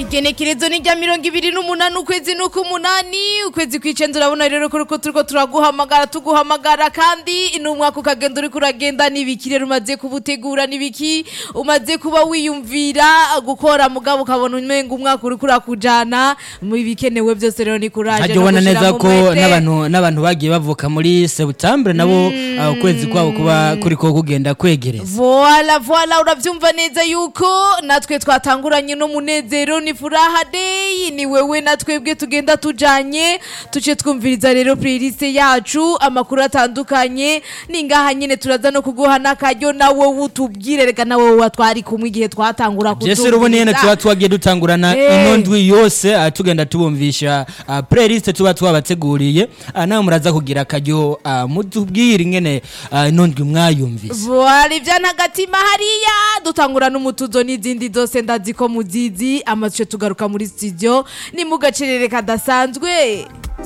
igenekerezo ni rya mirongo ibiri n'umunani ukwezi nuko umunani ukwezi kw'icenda urabona rero ko uriko turiko turaguhamagara tuguhamagara kandi n'umwaka ukagenda uriko uragenda n'ibiki rero umaze kubutegura n'ibiki umaze kuba wiyumvira gukora mugabo ukabona umenga umwaka uriko urakujana mu bikenewe byose rero ni kuraje hajya no ubona neza gushiramo ko umwete. n'abantu n'abantu bagiye bavuka muri septembre nabo ah, ukwezi kwabo kuba kuriko kugenda kwegereza Voila, voila, uravyumva neza yuko natwe twatanguranye no munezero ni furaha day ni wewe na twebwe tugenda tujanye tuce twumviriza rero playlist yacu amakuru atandukanye ni ngaha nyene turaza no kuguha n'akaryo nawe utubwire reka nawe watwari kumwe igihe twatangura Jese rubone yene tuba twagiye dutangurana Eh. ino ndwi yose ah, tugenda tubumvisha ah, playlist tuba twabateguriye Ah, nawe muraza kugira akaryo ah, mutubwire ingene ah, ino ndwi mwayumvise Voila, ivyana agatima hariya dutangura n'umutuzo n'izindi zose ndazi ko muzizi amace tugaruka muri studio ni mu gacerere kadasanzwe